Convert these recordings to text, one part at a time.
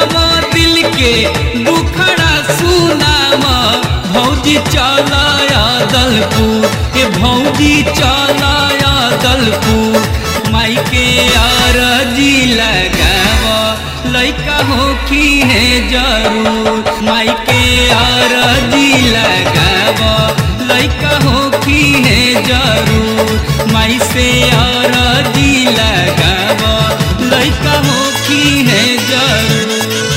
बुझावा दिल के दुखड़ा सुनावा भौजी चलाया दलपुर ए भौजी चलाया दलपुर माई के आरजी लगावा लैका होखी है जरूर माई के आरजी लगावा लैका होखी है जरूर माई से आरजी लगावा लैका होखी है जरूर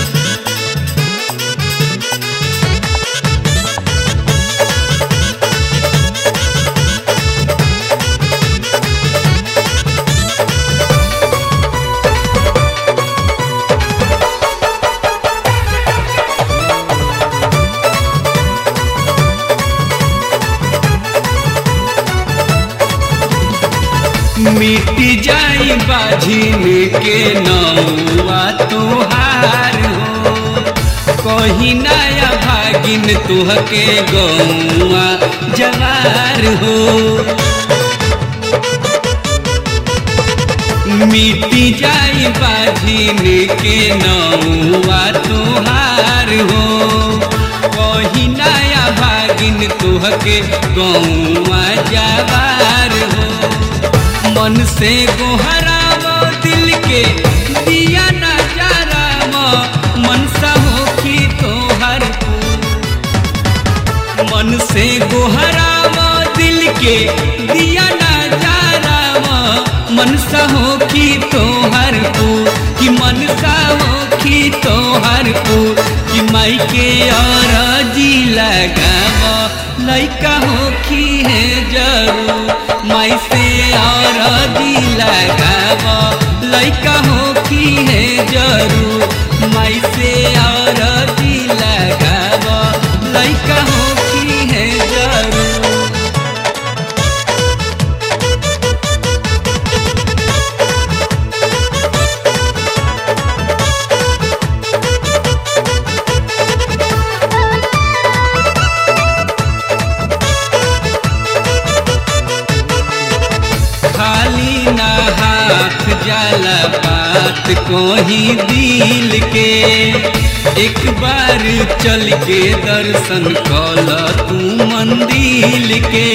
मिट जाई बाझिन के नौआ तुहार हो कही नया भागिन तुहके गौआ जवार हो मिट जाई बाझिन के नौआ तुहार हो कही नया भागिन तुहके गौआ जवार हो मन से गोहराव दिल के दिया नजाराव मनसा होखी तोहर मन से गोहराव दिल के दिया नजाराव मनसा होखी तोहर को कि मनसा होखी तोहर को कि माई के और जी लगाव लैका होखी है जरूर माई से और दी लगाव लैका होखी है जरूर माई से और दी लगाव लैका होखी है जरूर खाली ना हाथ जाला बात को ही दिल के एक बार चल के दर्शन कल तू मंदिर के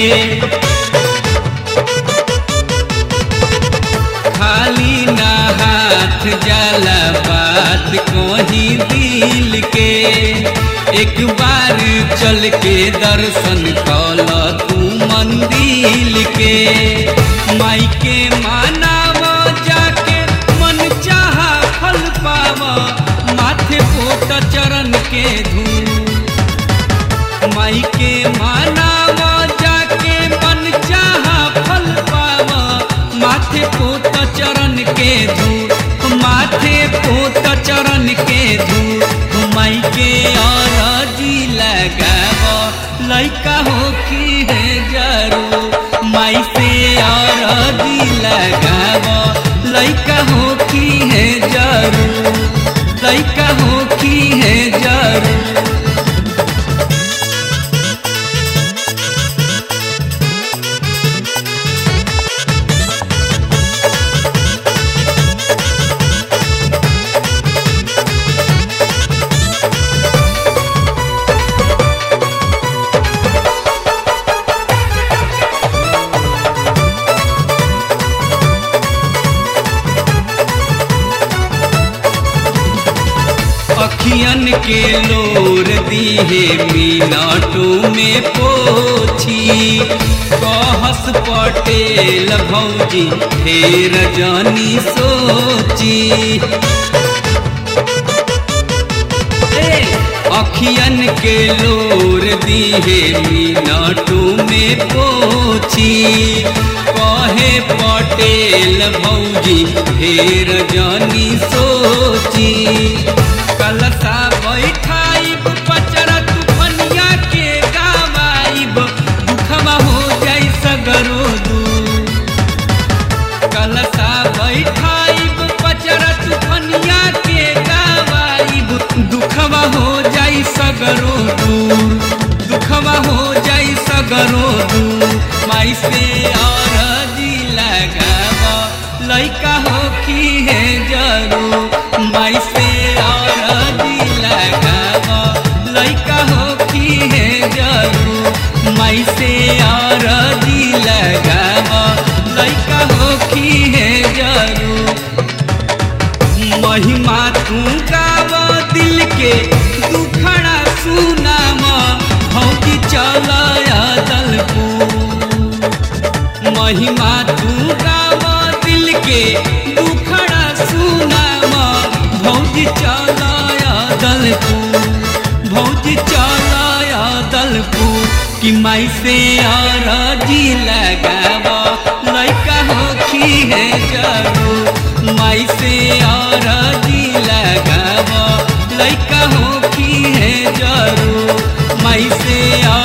खाली ना हाथ जाला बात को ही दिल के एक बार चल के दर्शन कल तू मंदिर के माई के मानाव जाके मन चाहा फल पाव माथे पोत चरण के धूल माई के मानाव जाके मन चाहा फल पाव माथे पोत चरण के धूल माथे पोत चरण के धूल माई के और जी लगाव लैका होखी है जरूर माई से और दी लगाव लैका होखी है जरूर लैका होखी है जरूर अखियन के लोर दीहे मिनटों में पोछी कहस पटेल भौजी ढेर जानी सोची ए, अखियन के लोर दीहे मिनटों में पोछी कहे पटेल भौजी ढेर जानी सोची कलसा बैठाइब पचरा तूफनिया के गावाइब दुखवा हो जाई सगरो दू कलसा बैठाइब पचरा तूफनिया के गावाइब दुखवा हो जाई सगरो दूर दुखवा हो जाई सगरो दूर माई से और जी लगावा लैका हो की है जरूर माई से और माँ तू गाव दिल के दुखड़ा सुनाव भौजी चलाया दलपुर भौजी चलाया दलपुर कि माई से अरजी लगाव लैका होखी है जरूर माई से अरजी लगाव लैका होखी है जरूर माई से